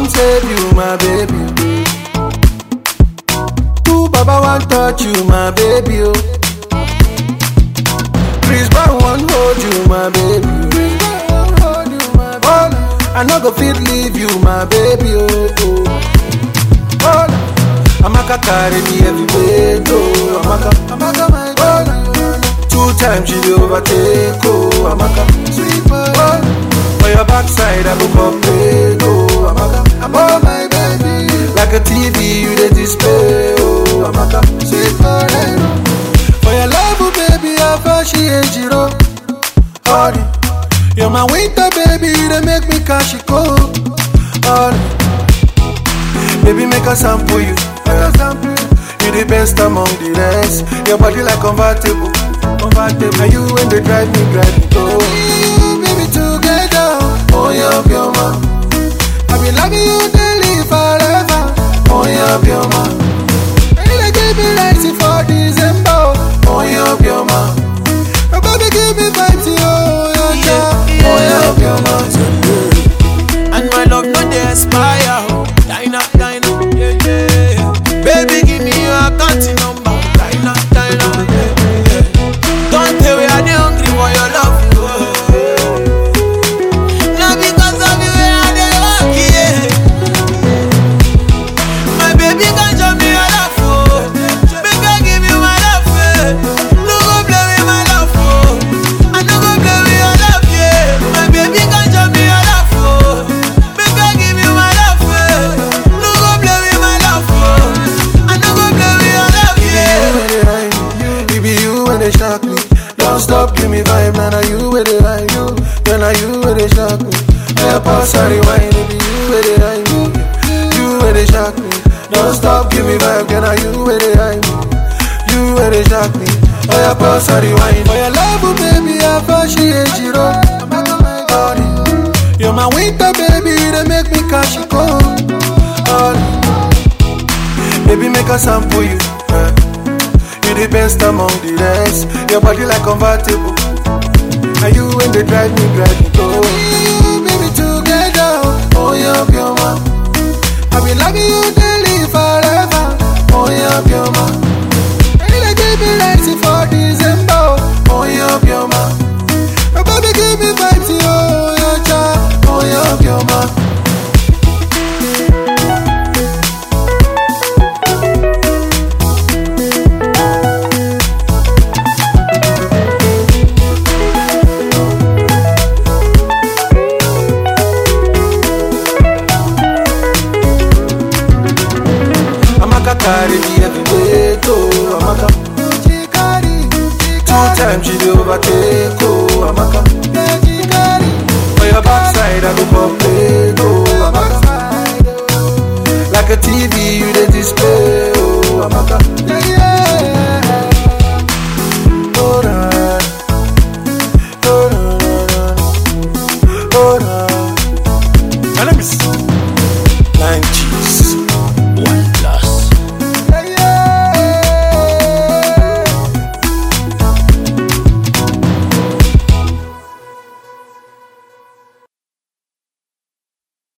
come save you, my baby. Ooh, Baba want touch you, my baby. Oh. Chris Brown want hold you, my baby. Oh, I no go fit leave you, my baby. Oh, oh. oh. Amaka carry me everywhere, oh. Amaka, Amaka, my oh. Two times she dey overtake, oh. Amaka, sweet boy. Oh. For your backside, I go complete, oh. Amaka, Amaka, my baby. Like a TV, you dey display, oh. Amaka, sweet boy. For your love, oh, baby, I appreciate you, oh. Honey, you're my winter, baby, they make me cash it cold. Honey, baby, make a sample you. Make a sample you. You the best among the rest. Your body like convertible, convertible. And you when they drive me, drive me go. You, baby, together, oh yeah, your man. I be loving you daily forever, oh yeah, your man. And they give me lights for December, oh yeah, your man. Oh, baby, give me vibes, oh yeah, yeah, oh yeah, your man. And my love no dey expire. Dina, dina, yeah, yeah. Baby, give me your account number. Dina, dina, yeah, yeah. Don't tell me I dey hungry for your love. oh. Now because of you, I dey work, yeah. My baby can show me your love, oh. Make I give you my love, yeah. No go play with my love, oh. I no go play with your love, yeah. My baby can show me your love, oh. Make I give you my love, yeah. No go play with my love, oh. I no go play with your love, yeah. It be you when they shock me. Don't stop, give me vibe, now nah, you with it like you. Then now you with it shock me. Yeah, pass I rewind, it be you with it like me. You with it shock me. Don't stop, give me vibe, then now you with it like me. You with it shock me. Oh yeah, pass I rewind. For your love, oh, baby, I appreciate you, oh. Honey, You're my winter, baby, they make me cash it cold. Honey, Baby, make a sample you. eh. You the best among the rest. Your body like convertible. And you when they drive me, drive me go. You, baby, together. Oh, yeah, your man. I be loving you daily forever. Oh, yeah, your man. And they give me lights for December. Oh, yeah, your man. Oh, baby, give me vibes, oh, yeah, child. Oh, yeah, your man. Amaka carry me everywhere, oh, Amaka. Two times she dey overtake, oh, Amaka. For your backside, I go complete, oh, Amaka. Like a TV, you dey display, oh, Amaka.